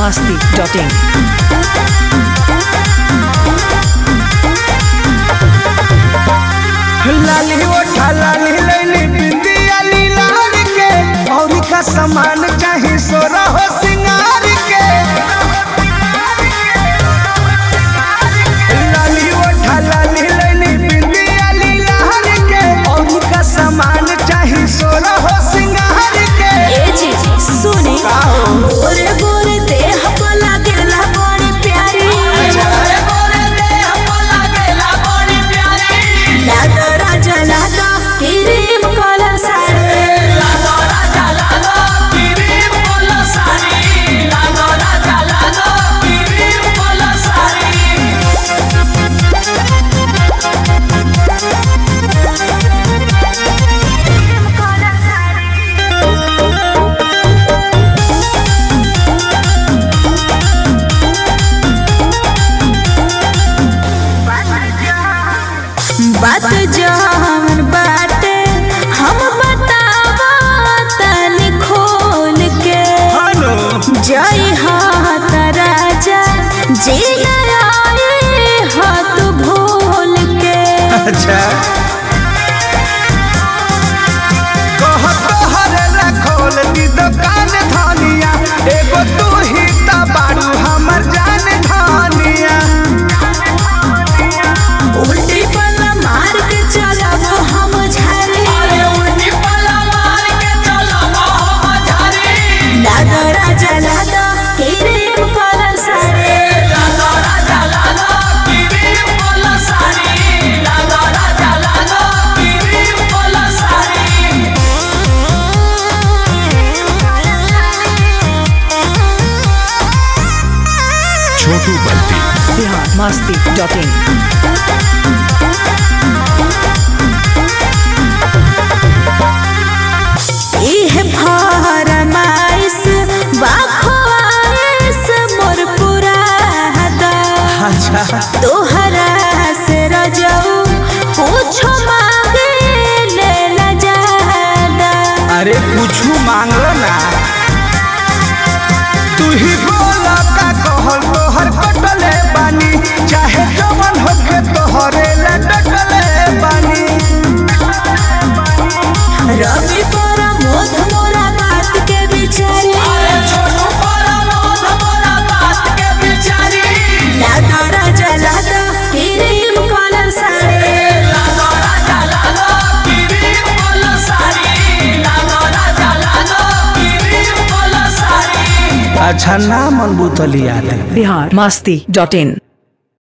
masti.in. लाली ओठा लाली लैली बिंदिया लीलार के औरी का सामान चाही सोरा हो सिंगार के लाली ओठा लाली लैली बिंदिया लीलार के औरी का सामान चाही सोरा हो सिंगार के ए जी सुनी गोरे गोरे देह पर लागेला बड़ी प्यारी लागा राजा लागा क्रीम कलर साड़ी बात जहन बाटे हम बतावा तनी खोल के हेलो जय हाथ राजा जी नारायण हाथ भूल के अच्छा कह तोहरे ला खोल दी दुकान धनिया एगो तू ही ता बारू हमर जान धनिया उल्टी पल्ला मार के चलब हम झारे लागा राजा लागा क्रीम कलर साड़ी छोटू बल्टी Bihar masti.in. इह फरमाइश बाखवाइश मोर पूरा हदा अच्छा तोहरा से रजऊ पूछो मांगे ले न जादा अरे कुछ मांगो ना तू ही बोला का कहल तोहर कटले बानी चाहे जवन होके तोहरे ला डटले बानी रवि पर मोध मोरा बात के बिचारे लादा राजा लादा क्रीम कलर साड़ी अच्छा ना मन बुतलिया दे Bihar masti.in.